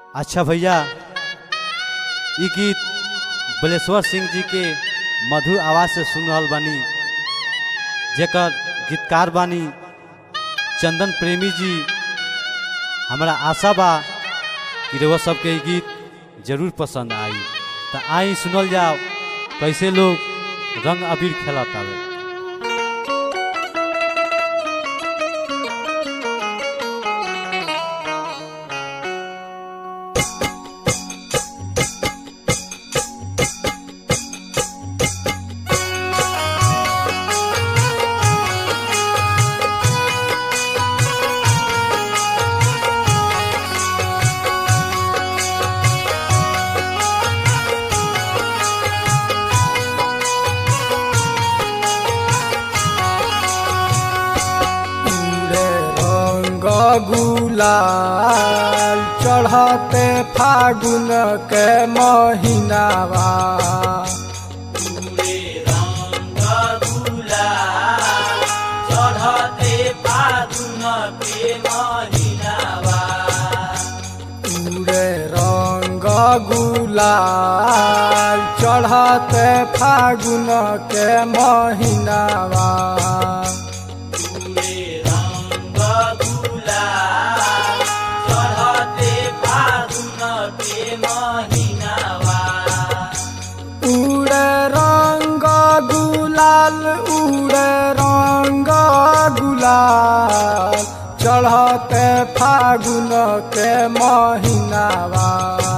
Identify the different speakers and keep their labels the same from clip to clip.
Speaker 1: अच्छा भैया ई गीत बलेश्वर सिंह जी के मधुर आवाज से सुन रहल बानी जेकर गीतकार बानी चंदन प्रेमी जी हमरा आशा बा कि रउआ सबके ई गीत जरूर पसंद आई तो आई सुनल जाओ कैसे लोग रंग अबीर खेलत आवे
Speaker 2: पूरे रंग गुलाल चढ़ते फागुन के महीनावा पूरे रंग गुलाल चढ़ते फागुन के महीनावा उड़े रंग गुलाल उड़े रंग गुलाल चढ़ते फागुन के महीनावा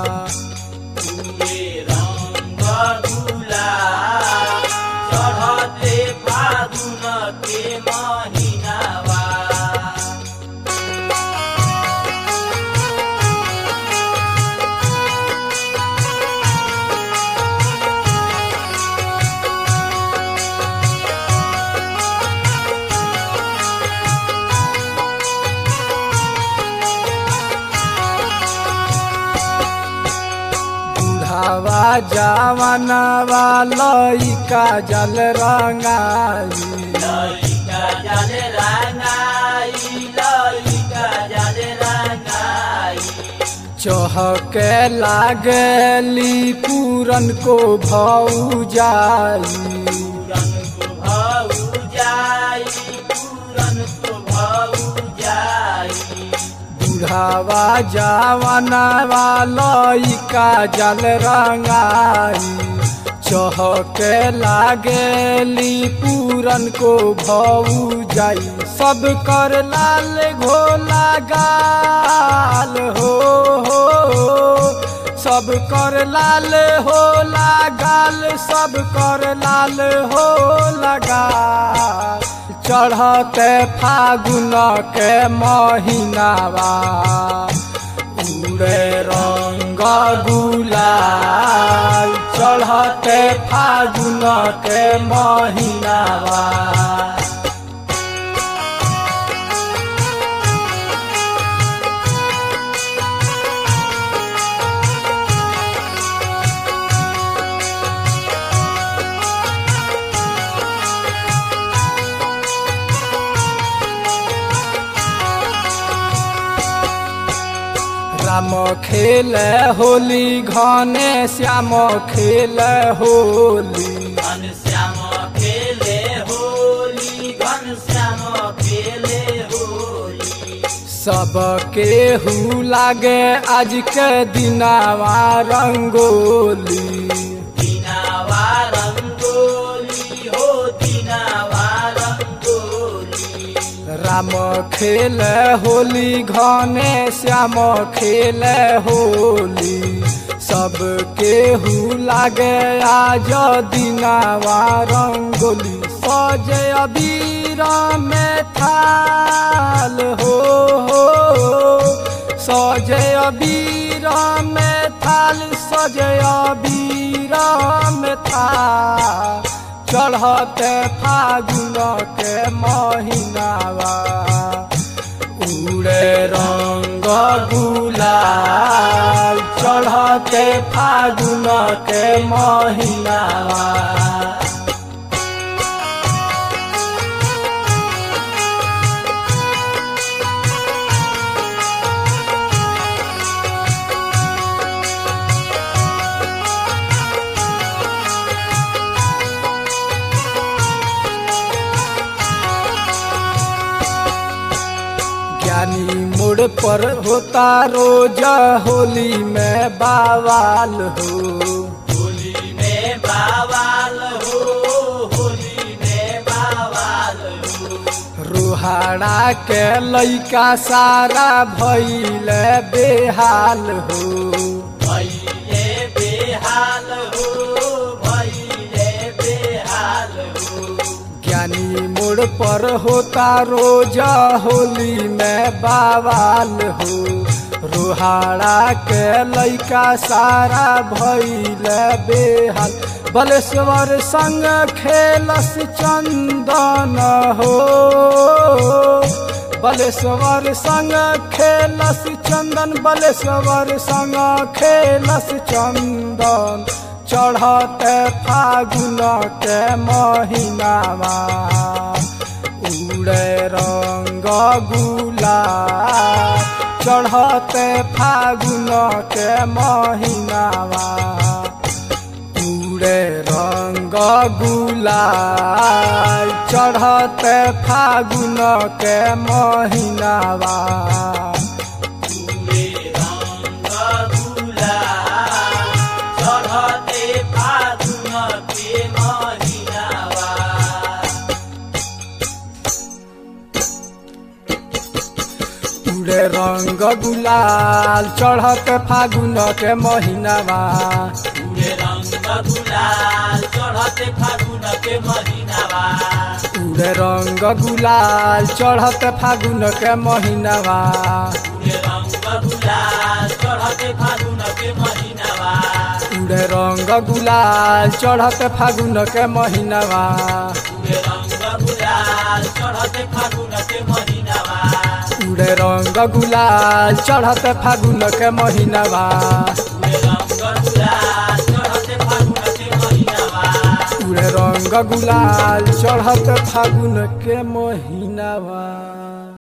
Speaker 2: बुढ़ावा जवानवा लइका जल रंगाई चहके लागली पूरन को भौ जाई बुढ़ावा जवानवा लइका जल रंगाई चहके लागेली पूरन को भौ जाई सब कर लाल घोला गाल हो हो सब कर लाल हो गाल सब कर लाल हो लगा चढ़ते फागुन के महीनावा उड़े रंग गुलाल चढ़ते फागुन के महीनावा राम खेल होली घने श्याम खेल होली सबके हु लागे आज के दिनावा रंगोली राम खेल होली घने श्याम खेल होली सबके हु लागे आज दिनावा रंगोली सजे अबीर में थाल हो हो सजे अबीर में थाल सजे अबीर में थाल चढ़ते फागुन के महीनावा उड़े रंग गुलाल चढ़ते फागुन के महीनावा पर होता रोज होली में बावाल हो
Speaker 3: होली में बावाल हो होली में बावाल हो
Speaker 2: रोहाड़ा के लैका सारा भैल बेहाल हो
Speaker 3: भैले बेहाल हो भैले बेहाल हो
Speaker 2: ज्ञानी मोड़ पर होता रोज होली में बावाल हो रोहाड़ा के लैका सारा भैल बेहाल बलेश्वर संग खेलस चंदन हो बलेश्वर संग खेलस चंदन बलेश्वर संग खेलस चंदन चढ़ते फागुन के महीनावा उड़े रंग गुला चढ़ते फागुन के महीनावा उड़े रंग गुलाल चढ़ते फागुन के महीनावा
Speaker 3: पूरे रंग गुलाल चढ़ते फागुन के महिनावा
Speaker 2: उड़े रंग गुलाल चढ़ते फागुन के महीनावा
Speaker 3: पूरे रंग गुलाल चढ़ते फागुन के महिनावा
Speaker 2: उड़े रंग गुलाल चढ़ते फागुन के महीनावा
Speaker 3: पूरे रंग गुलाल चढ़ते फागुन के महिनावा
Speaker 2: उड़े रंग गुलाल चढ़ते फागुन के महीनावा
Speaker 3: पूरे रंग गुलाल चढ़ते फागुन के महिनावा
Speaker 2: उड़े रंग गुलाल चढ़ते फागुन के महीनावा
Speaker 3: पूरे रंग गुलाल चढ़ते फागुन के महिनावा
Speaker 2: उड़े रंग गुलाल चढ़ते फागुन के महीनावा